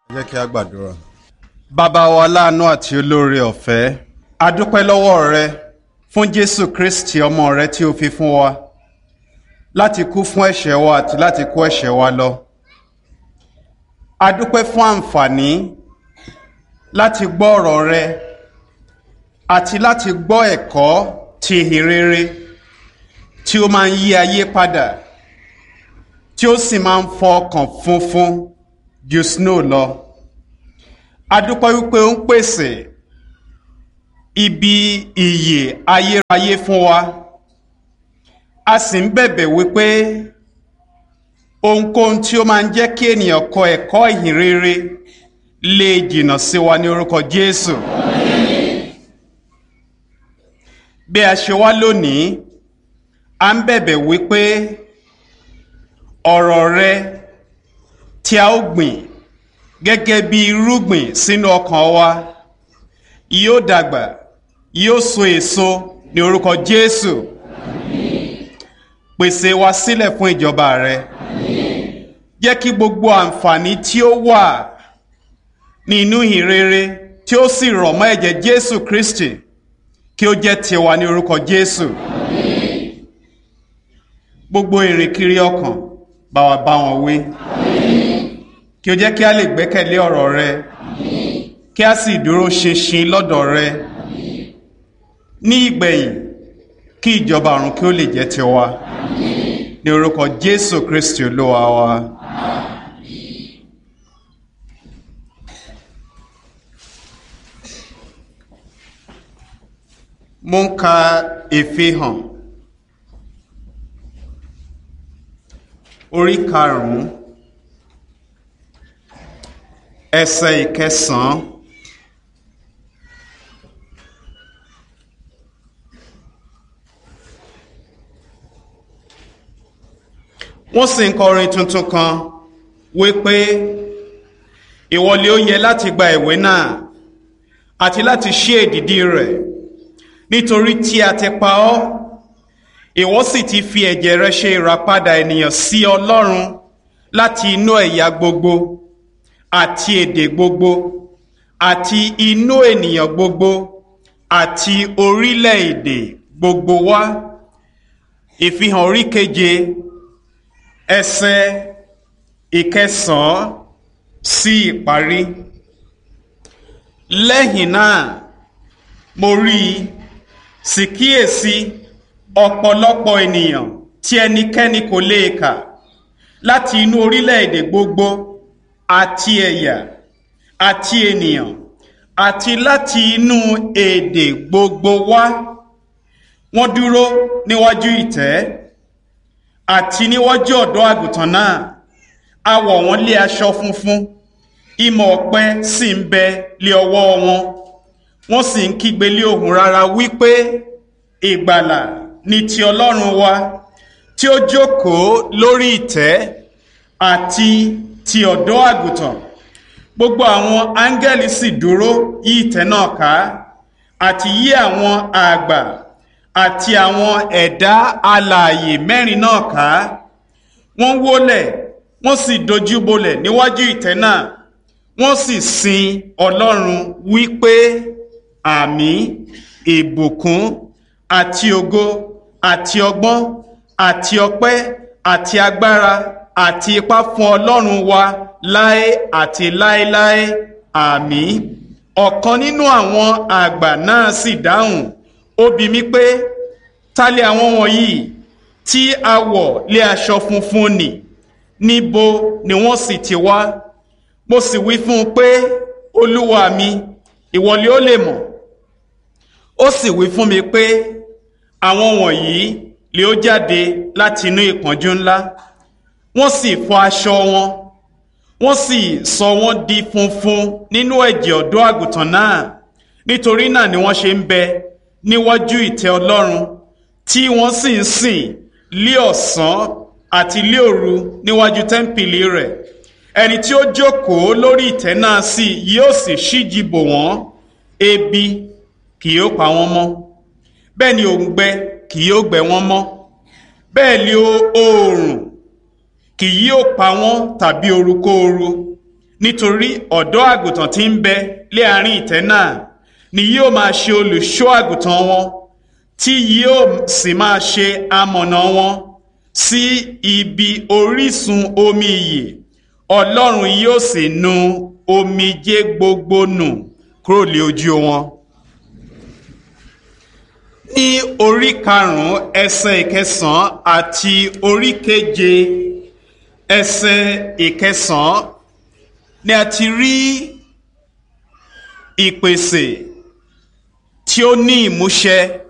jẹ́ kí a gbàdúrà. bàbá wa láàánú àti olóore ọ̀fẹ́ a dúpẹ́ lọ́wọ́ rẹ fún jésù kristi ọmọ rẹ tí o fi fún wa láti kú fún ẹ̀ṣẹ̀ wa àti láti kó ẹ̀ṣẹ̀ wa lọ. a dúpẹ́ fún àǹfààní láti gbọ́ ọ̀rọ̀ rẹ àti láti gbọ́ ẹ̀kọ́ ti ìhìn rere tí ó máa ń yí ayé padà tí ó sì máa ń fọ ọkàn funfun ju snow lọ. a dúpẹ́ wípé ó ń pèsè ibi ìyè ayérayé fún wa a sì ń bẹ̀bẹ̀ wípé ohunkóhun tí ó máa ń jẹ́ kí ènìyàn kọ ẹ̀kọ́ ìhìn rere lè jìnnà sí wa ní orúkọ Jésù. bí a ṣe wá lónìí a ń bẹ̀bẹ̀ wípé ọ̀rọ̀ rẹ tí a ó gbìn gẹ́gẹ́ bí irúgbìn sínú ọkàn wa yóò dàgbà yóò so èso ní orúkọ Jésù pèsè wa sílẹ̀ fún ìjọba rẹ jẹ́ kí gbogbo àǹfààní tí ó wà nínú ìhìnrere tí ó sì rọ̀ mọ́ ẹ̀jẹ̀ Jésù Kristi kí ó jẹ́ tiwa ní orúkọ Jésù gbogbo ìrìnkiri ọkàn bá wa bá wọn wí kí o jẹ́ kí a lè gbẹ́kẹ̀lé ọ̀rọ̀ rẹ kí a sì dúró ṣinṣin lọ́dọ̀ rẹ ní ìgbẹ̀yìn kí ìjọba ọ̀run kí ó lè jẹ́ tiwa ní orúkọ Jésù Kristi Olúwa wa. mo ń ka ìfihàn orí karùn-ún ẹsẹ̀ ìkẹsàn-án wọ́n sì ń kọrin tuntun kan wípé ìwọlé ó yẹ láti gba ìwé náà àti láti ṣí èdìdí rẹ̀ nítorí tí a ti pa ọ́ ìwọ sì ti fi ẹ̀jẹ̀ rẹ ṣe ìràpadà ènìyàn sí Ọlọ́run láti inú ẹ̀yà gbogbo àti èdè gbogbo àti inú ènìyàn gbogbo àti orílẹ̀-èdè gbogbo wá ìfihàn orí keje ẹsẹ̀ ìkẹsàn-án sí ìparí lẹ́yìn náà mo rí i sì kíyèsí ọ̀pọ̀lọpọ̀ ènìyàn tí ẹnikẹ́ni kò lè kà láti inú orílẹ̀-èdè gbogbo àti ẹ̀yà àti ènìyàn àti láti inú èdè gbogbo wá wọ́n dúró níwájú ìtẹ́ àti níwájú ọ̀dọ́ àgùntàn náà a wọ̀ wọ́n lé aṣọ funfun ìmọ̀ ọ̀pẹ sì ń bẹ lé ọwọ́ wọn wọ́n sì ń kígbe lé ohùn rara wípé ìgbàlà ni ti Ọlọ́run wa tí ó jókòó lórí ìtẹ́ àti ti ọ̀dọ́ àgùntàn gbogbo àwọn áńgẹ́lì sì dúró yí ìtẹ́ náà ká àti yí àwọn àgbà àti àwọn ẹ̀dá alààyè mẹ́rin náà ká wọ́n wólẹ̀ wọ́n sì dojúbolẹ̀ níwájú ìtẹ́ náà wọ́n sì sin Ọlọ́run wípé àmín ìbùkún àti ògo àti ọgbọ́n àti ọpẹ́ àti agbára àti ipá fún Ọlọ́run wa láé àti láéláé àmín ọ̀kan nínú àwọn àgbà náà sì dáhùn ó bi mí pé ta lè àwọn wọ̀nyí tí a wọ̀ lé aṣọ funfun nì níbo ni wọ́n sì ti wá mo sì wí fún un pé olúwa mi ìwọ ni ó lè mọ̀ ó sì wí fún mi pé àwọn wọ̀nyí lè ó jáde láti inú ìpọ́njú ńlá wọ́n sì fọ aṣọ wọn wọ́n sì sọ wọ́n di funfun nínú ẹ̀jẹ̀ ọ̀dọ́ àgùntàn náà nítorí náà ni wọ́n ṣe ń bẹ níwájú ìtẹ́ Ọlọ́run tí wọ́n sì ń sìn lé ọ̀sán àti lé òru níwájú tẹ́ḿpìlì rẹ̀ ẹni tí ó jókòó lórí ìtẹ́ náà sì yóò sì ṣíji bò wọ́n ebi kì yóò pa wọ́n mọ́ bẹ́ẹ̀ ni òǹgbẹ kì yóò gbẹ wọ́n mọ́ bẹ́ẹ̀ ni oòrùn kì yóò pa wọ́n tàbí orukóoru nítorí ọ̀dọ́ àgùntàn tí ń bẹ lé àárín ìtẹ́ náà ni yóò máa ṣe olùṣọ́ àgùntàn wọn tí yóò sì máa ṣe amọ̀nà wọn sí ibi orísun omi ìyè ọlọ́run yóò sì nu omijé gbogbo nù kúrò lé ojú wọn. ní orí karùn-ún ẹsẹ̀ ìkẹsàn-án àti orí keje ẹsẹ̀ ìkẹsàn-án ni a ti rí ìpèsè tí ó ní ìmúṣẹ